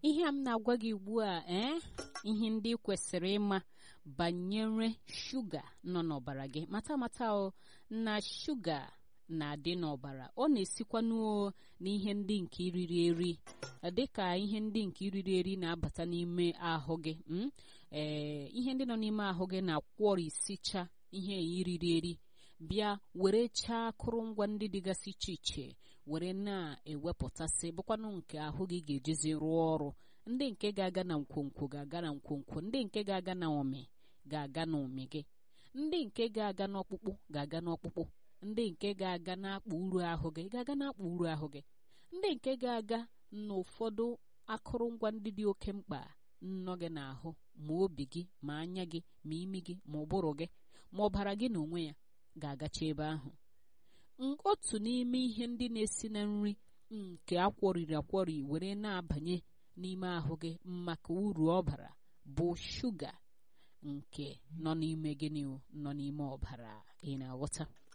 ihe a m na-agwa gị ugbu a ee ihe ndị ị kwesịrị ịma banyere shuga nọ n'ọbara gị mata mata o na shuga na-adị n'ọbara ọ na-esikwanụ n'ihe ndị nke iriri eri dịka ihe ndị nke iriri eri na-abata n'ime ahụ gị ee ihe ndị nọ n'ime ahụ gị na-akwọrisicha ihe iriri eri bịa were chaa akụrụngwa ndị dịgasị iche iche were na-ewepụtasị bụkwanụ nke ahụ gị ga-ejizi rụọ ọrụ ndị nke ga-aga na nkwonkwo ga-aga na nkwonkwo ndị nke ga-aga na ụmị ga-aga na ụmị gị ndị nke ga-aga n'ọkpụkpụ ga-aga n'ọkpụkpụ ndị nke ga-aga n'akpa uru ahụ gị ga-aga n'akpa uru ahụ gị ndị nke ga-aga n'ụfọdụ akụrụngwa ndị dị oke mkpa nnọ gị n'ahụ ma obi gị ma anya gị ma imi gị ma ụbụrụ gị ma ọbara gị na onwe ya ga-agacha ebe ahụ otu n'ime ihe ndị na-esi na nri nke akwọriri akwọri were na-abanye n'ime ahụ gị maka uru ọ bara bụ shuga nke nọ n'ime gịnị nọ n'ime ọbara ị na-aghọta